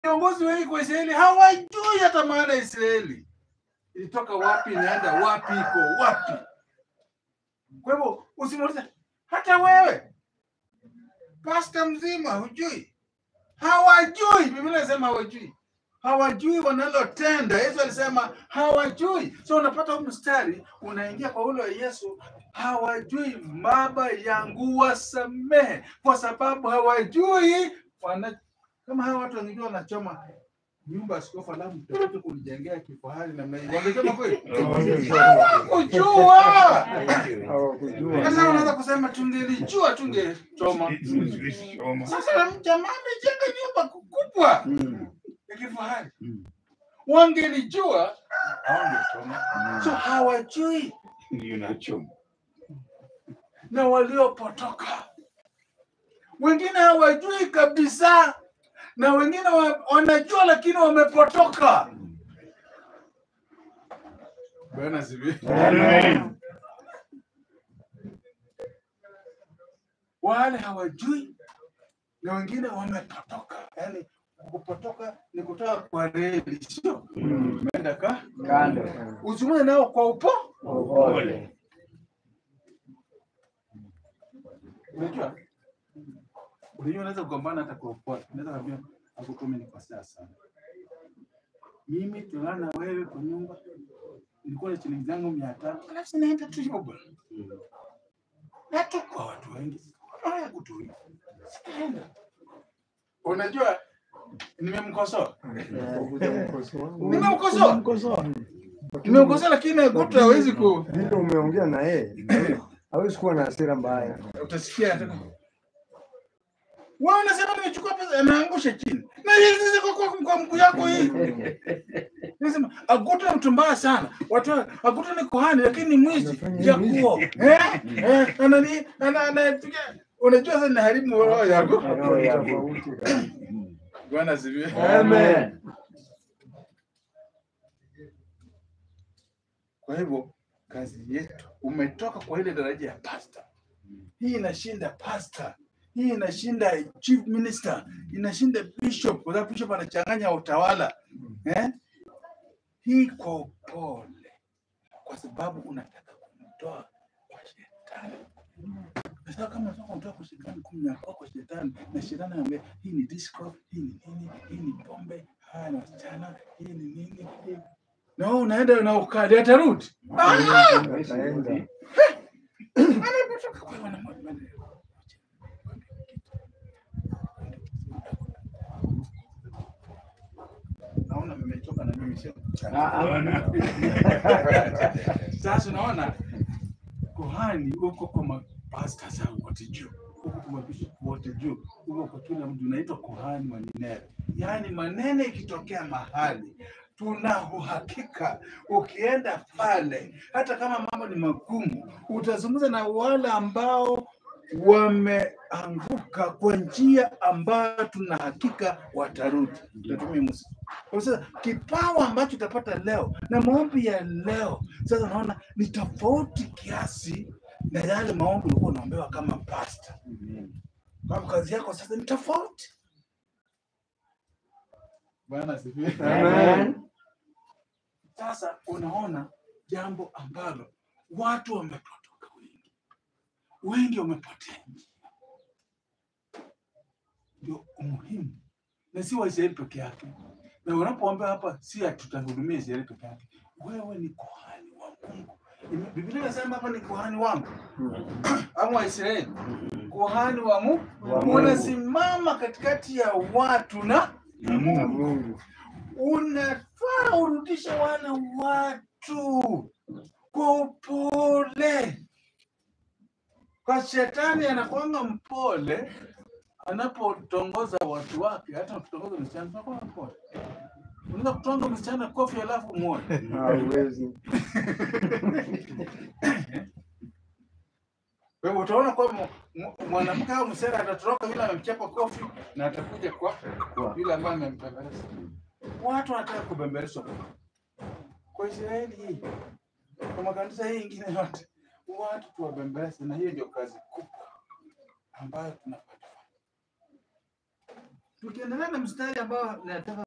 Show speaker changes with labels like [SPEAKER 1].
[SPEAKER 1] viongozi wengi kwa Israeli hawajui hata maana ya Israeli ilitoka wapi, inaenda wapi, iko wapi. Kwa hivyo usimuulize hata wewe pasta mzima, hujui, hawajui. Biblia inasema hawajui, hawajui wanalotenda. Yesu alisema hawajui. So unapata huu mstari unaingia kwa ule wa Yesu, hawajui. Baba yangu wasamehe, kwa sababu hawajui wana kama hawa watu wangejua wanachoma nyumba ya askofu alafu mtakuja kunijengea kifahari namna hii, wangesema kweli? Hawakujua.
[SPEAKER 2] Hawakujua.
[SPEAKER 1] Sasa unaweza kusema tungelijua tungechoma. Sasa jamaa amejenga nyumba kubwa
[SPEAKER 2] Mm.
[SPEAKER 1] ya kifahari,
[SPEAKER 2] Mm.
[SPEAKER 1] wangelijua hawangechoma. So hawajui na waliopotoka, wengine hawajui kabisa, na wengine wa- wanajua lakini wamepotoka. Bwana asifiwe.
[SPEAKER 2] Amen.
[SPEAKER 1] wale hawajui na wengine wamepotoka. Yani kupotoka ni kutoka kwa reli, sio umeenda ka
[SPEAKER 3] Kando.
[SPEAKER 1] usimame nao kwa upo.
[SPEAKER 3] Upole.
[SPEAKER 1] Unajua, unajua unaweza kugombana hata kwa upole. Unaweza kuambia akukome nikosea sana, mimi tulala na wewe kwa nyumba, nilikuwa na shilingi zangu mia tano alafu sinaenda tu hivyo bwana, na tu kwa watu wengi haya kutulia, sitaenda. Unajua, nimemkosoa Nimemkosoa.
[SPEAKER 2] Nimemkosoa.
[SPEAKER 1] nimemkosoa, lakini Gutu hawezi ku
[SPEAKER 2] Vile umeongea na yeye hawezi kuwa na hasira mbaya.
[SPEAKER 1] utasikia anataka wewe unasema nimechukua pesa, anaangusha chini na hii sasa kwa, kwa, kwa mguu yako hii. Nasema Agutu ni mtu mbaya sana. Watu Agutu ni kuhani lakini ni mwizi
[SPEAKER 2] Anafanya
[SPEAKER 1] jakuo. Eh? Eh, anani ana anapiga unajua sasa naharibu roho yako.
[SPEAKER 3] Roho yako.
[SPEAKER 2] Tofauti.
[SPEAKER 1] Bwana asifiwe.
[SPEAKER 3] Amen.
[SPEAKER 1] Kwa hivyo kazi yetu umetoka kwa ile daraja ya pasta. Hii inashinda pasta, hii inashinda chief minister, inashinda bishop, kwa sababu bishop anachanganya utawala eh? Hii kwa upole, kwa sababu unataka kumtoa kwa shetani. Sasa kama unataka kumtoa kwa shetani, kumnyakoa kwa shetani, na shetani anambia hii ni disco, hii ni nini, hii ni pombe, haya ni wasichana, hii ni nini, hii na wewe unaenda na ukali atarudi. Ah!
[SPEAKER 2] Ataenda.
[SPEAKER 1] Anapotoka kwa wana naona mmechoka na mimi sio?
[SPEAKER 3] Ah, ah.
[SPEAKER 1] Sasa unaona kuhani huko kwa mapasta zao wote juu, huko kwa mabishop wote juu, huko kwa kila mtu unaitwa kuhani wa Nineve. Yaani maneno ikitokea mahali tuna uhakika ukienda pale, hata kama mambo ni magumu, utazungumza na wale ambao wameanguka kwa njia ambayo tuna hakika watarudi. Tunatumia Musa. Kwa sasa kipawa ambacho utapata leo na maombi ya leo, sasa unaona ni tofauti kiasi na yale maombi ulikuwa unaombewa kama pasta. Kwa kazi yako sasa ni tofauti. Bwana asifiwe.
[SPEAKER 3] Amen.
[SPEAKER 1] Sasa unaona jambo ambalo watu wamepotoka wengi, wengi wamepotea njia. Ndio umuhimu, na si Waisraeli peke yake. Na unapoambia hapa, si ati tutahudumia Israeli peke yake, wewe ni kuhani wa Mungu. Ime- Biblia inasema hapa ni kuhani wangu ama Waisraeli, kuhani wa Mungu,
[SPEAKER 2] Wa Mungu.
[SPEAKER 1] unasimama katikati ya watu na
[SPEAKER 2] Na Mungu.
[SPEAKER 1] unafaa urudishe wale watu kwa upole. Kwa shetani anakuanga mpole anapotongoza watu wake, hata ukitongoza msichana tunakuwa mpole. Unaweza kutonga msichana kofi alafu muone.
[SPEAKER 2] Hawezi.
[SPEAKER 1] Kwa hivyo utaona kwamba mu- mwanamke au msichana atatoroka yule amemchapa kofi na atakuja kwa yule ambaye amembembeleza. Watu wanataka kubembelezwa kwa Israeli hii, kwa makanisa hii ingine yote, watu tuwabembeleze, na hiyo ndio kazi kubwa ambayo tunapata. Tukiendelea na mstari ambao nataka